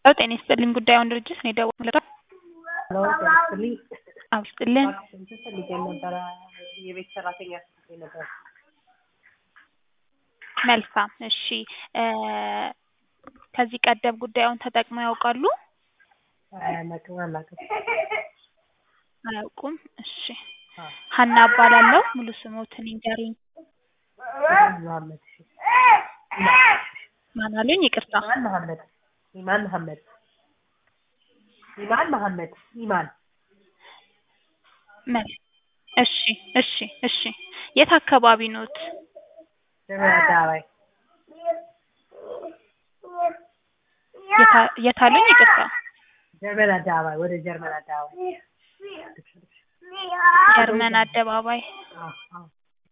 ጤና ይስጥልኝ ጉዳዩን ድርጅት ነው የደወልኩት። ሄሎ ጤና ይስጥልኝ። አዎ ይስጥልን። እባክሽን ፈልጌ ነበረ የቤት ሰራተኛ ፈልጌ ነበር። መልካም እሺ እ ከዚህ ቀደም ጉዳዩን ተጠቅመው ያውቃሉ? አላውቅም አላውቅም። አያውቁም። እሺ አዎ ሀና እባላለሁ። ሙሉ ስሞትን ይንገሩኝ። መሀመድ እሺ። ማን አሉኝ? ይቅርታ። ኢማን መሀመድ ኢማን መሀመድ ኢማን መሀመድ ኢማን መል እሺ እሺ እሺ የት አካባቢ ኖት? ጀርመን አደባባይ የታ- የት አሉኝ? ይቅርታ። ጀርመን አደባባይ ወደ ጀርመን አደባባይ ጀርመን አደባባይ። አዎ አዎ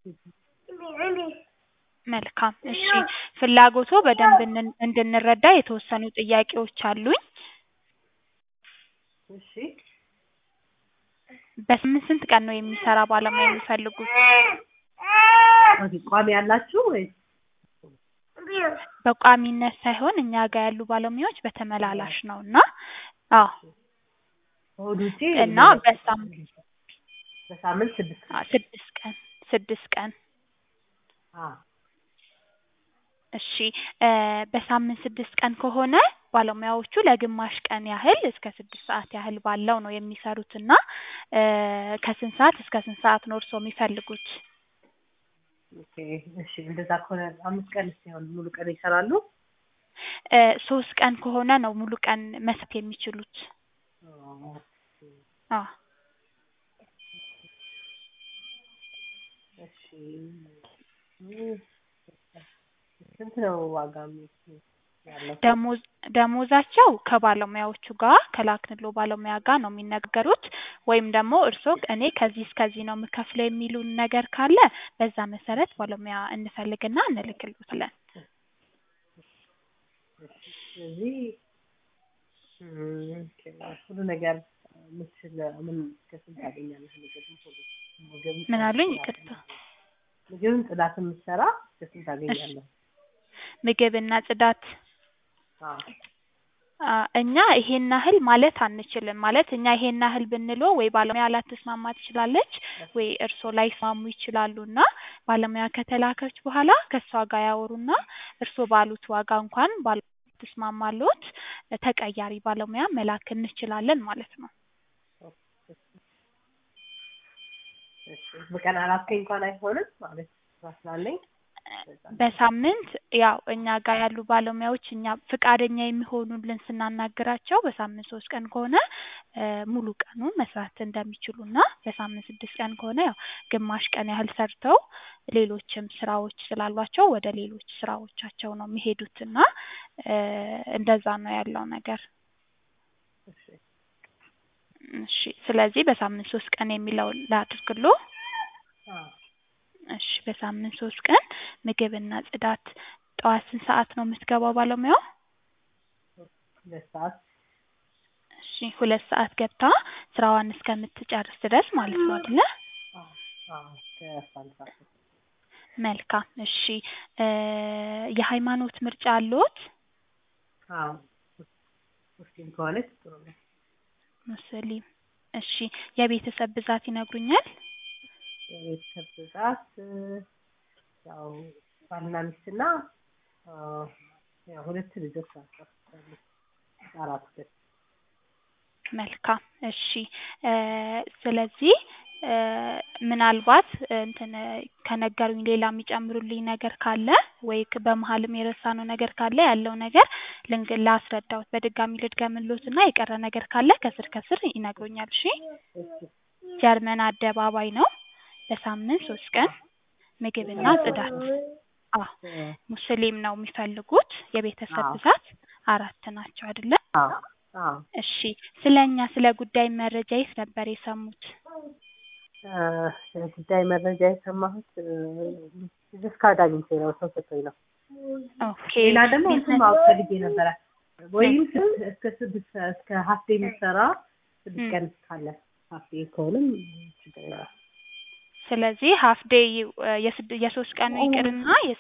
መልካም እሺ ፍላጎቶ በደንብ እንን- እንድንረዳ የተወሰኑ ጥያቄዎች አሉኝ። እሺ በስምንት ስንት ቀን ነው የሚሰራ ባለሙያ የሚፈልጉት? ኦኬ ቋሚ ያላችሁ ወይስ በቋሚነት ሳይሆን እኛ ጋር ያሉ ባለሙያዎች በተመላላሽ ነው እና አዎ እሑድ ውጪ እና በሳምንት በሳምንት ስድስት አ ስድስት ቀን ስድስት ቀን አዎ እሺ እ በሳምንት ስድስት ቀን ከሆነ ባለሙያዎቹ ለግማሽ ቀን ያህል እስከ ስድስት ሰዓት ያህል ባለው ነው የሚሰሩት እና እ ከስንት ሰዓት እስከ ስንት ሰዓት ነው እርስዎ የሚፈልጉት? ኦኬ እሺ እንደዛ ከሆነ አምስት ቀን ሲሆን ሙሉ ቀን ይሰራሉ? እ ሶስት ቀን ከሆነ ነው ሙሉ ቀን መስራት የሚችሉት። አዎ አዎ እሺ ስንት ነው ዋጋ የሚ- ያለው? ደሞዝ ደሞዛቸው ከባለሙያዎቹ ጋር ከላክንሎ ባለሙያ ጋር ነው የሚነጋገሩት ወይም ደግሞ እርስዎ እኔ ከዚህ እስከዚህ ነው የምከፍለው የሚሉን ነገር ካለ በዛ መሰረት ባለሙያ እንፈልግና እንልክልዎታለን። ስለዚህ እም፣ ኦኬ፣ ሁሉ ነገር ምችል ምን ከስንት ታገኛለህ? ምግብም ሁሉ ምግብም ምን አሉኝ? ጽዳትም- ይቅርታ። ምግብም ጽዳት የምትሰራ ከስንት ታገኛለህ? ምግብና ጽዳት አዎ አ እኛ ይሄን ያህል ማለት አንችልም። ማለት እኛ ይሄን ያህል ብንለው ወይ ባለሙያ ላትስማማ ትችላለች ወይ እርስዎ ላይስማሙ ይችላሉ እና ባለሙያ ከተላከች በኋላ ከእሷ ጋር ያወሩና እርስዎ ባሉት ዋጋ እንኳን ባል ትስማማሎት ተቀያሪ ባለሙያ መላክ እንችላለን ማለት ነው። እሺ በቀን አራት እንኳን አይሆንም ማለት ስራ ስላለኝ በሳምንት ያው እኛ ጋር ያሉ ባለሙያዎች እኛ ፍቃደኛ የሚሆኑልን ስናናግራቸው በሳምንት ሶስት ቀን ከሆነ እ ሙሉ ቀኑን መስራት እንደሚችሉና በሳምንት ስድስት ቀን ከሆነ ያው ግማሽ ቀን ያህል ሰርተው ሌሎችም ስራዎች ስላሏቸው ወደ ሌሎች ስራዎቻቸው ነው የሚሄዱትና እ እንደዛ ነው ያለው ነገር። እሺ እሺ ስለዚህ በሳምንት ሶስት ቀን የሚለውን ላድርግሎ። አዎ እሺ በሳምንት ሶስት ቀን ምግብና ጽዳት ጠዋት ስንት ሰዓት ነው የምትገባው ባለሙያው? ሁለት ሰዓት እሺ ሁለት ሰዓት ገብታ ስራዋን እስከምትጨርስ ድረስ ማለት ነው አይደለ? አዎ አዎ ከአስራ አንድ ሰዓት መልካም እሺ እ የሃይማኖት ምርጫ አለዎት? አዎ ሙስሊም ከሆነች ጥሩ ነው። ሙስሊም እሺ የቤተሰብ ብዛት ይነግሩኛል? የቤተሰብ ብዛት እ ያው ባልና ሚስትና አ ያው ሁለት ልጆች ናቸው ያሉት። አራት ልጆች መልካም እሺ እ ስለዚህ እ ምናልባት እንትን ከነገሩኝ ሌላ የሚጨምሩልኝ ነገር ካለ ወይ ክ በመሀልም የረሳነው ነገር ካለ ያለው ነገር ልንግ ላስረዳዎት በድጋሚ ልድገምልዎትና የቀረ ነገር ካለ ከስር ከስር ይነግሩኛል እሺ? እሺ ጀርመን አደባባይ ነው። በሳምንት ሶስት ቀን ምግብና ጽዳት። አዎ እ ሙስሊም ነው የሚፈልጉት። የቤተሰብ አዎ። ብዛት አራት ናቸው አይደለ? አዎ አዎ እሺ ስለ እኛ ስለ ጉዳይ መረጃ የት ነበር የሰሙት? እ ስለ ጉዳይ መረጃ የሰማሁት እ ዲስካርድ አግኝቼ ነው ሰው ሰጥቶኝ ነው። ኦኬ ሌላ ደግሞ እንትን ማወቅ ፈልጌ ነበረ ወይም ስድስት እስከ ስድስት እስከ ሀፍ ዴይ የምትሰራ ስድስት ቀን ካለ ሀፍ ዴይ ከሆነም ችግር የለም። ስለዚህ ሀፍ ዴይ የስድ የሶስት ቀኑ ይቅርና